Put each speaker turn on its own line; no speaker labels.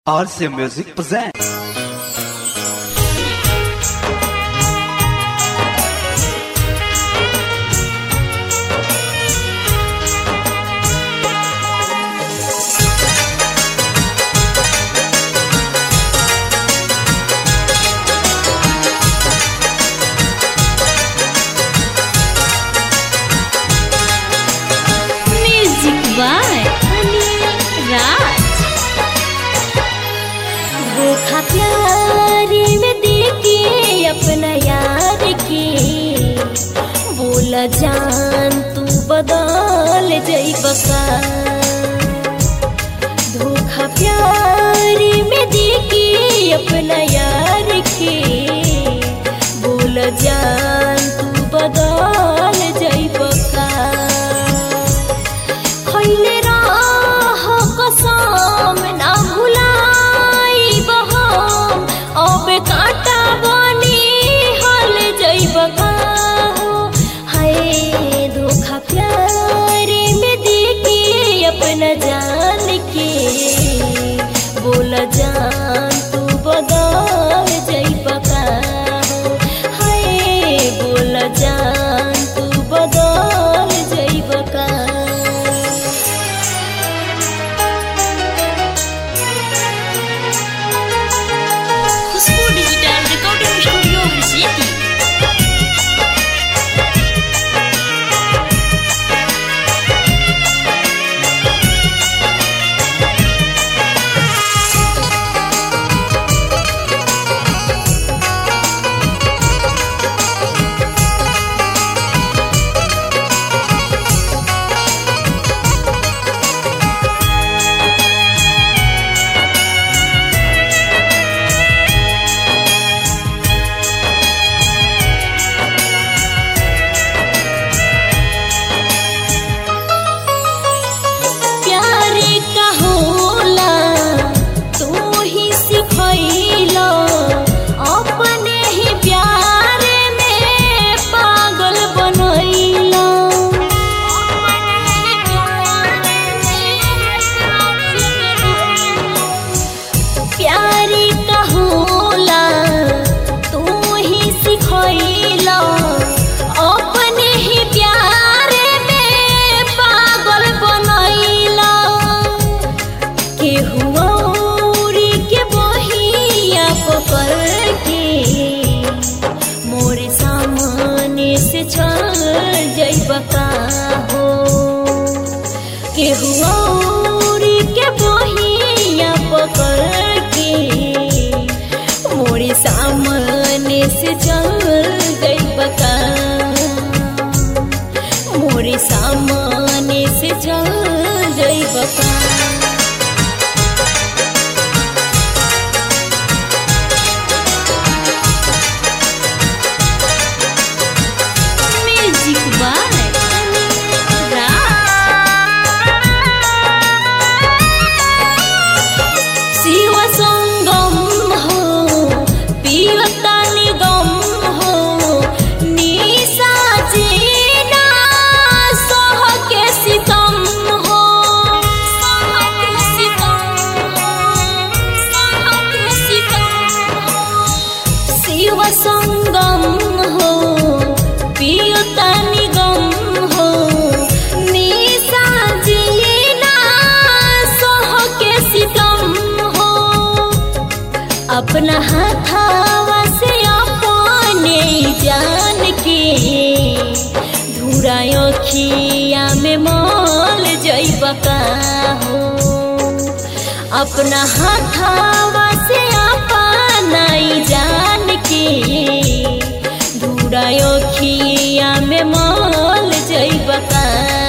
RC Music presents.
Music by Anil Raj धोखा प्यारी में देके अपना यार के बोल जान तू बदल जइब का धोखा प्यारी में देके अपना यार के बोल जान तू बदल जइब का खैले राह कसम ना भुलाइब हम अब काटा बनी हल जइब हो हाय धोखा प्यार में देके अपना जान के बोल जान तू बदल जइब हो हाय बोल जान तू बदल जइब का Khushboo digital recording studio Harsiddhi प्यार का होला तू ही सिखैलो अपने ही प्यार में पागल बनैलो प्यार का होला तू ही सिखैलो अपने ही प्यार में पागल बनैलो केहू औरी के बहिया पकड़ के मोरे सामने से चल जइब का हो केहू औरी के बहिया पकड़ के मोरे सामने से चल जइब का मोरे सामने से चल जइब का म्यूजिक बाय शिव संगम हो पियता निगम हो निशा जीना सह के सितम हो सह के सितम सह के सितम शिव संगम हो पियता निगम हो निशा जीना सह के सितम हो अपना हाथावा से अपने जान के धुरायो खिया में मल जइब का हो अपना हाथावा से अपना जान के धुरायो खिया में मल जइब का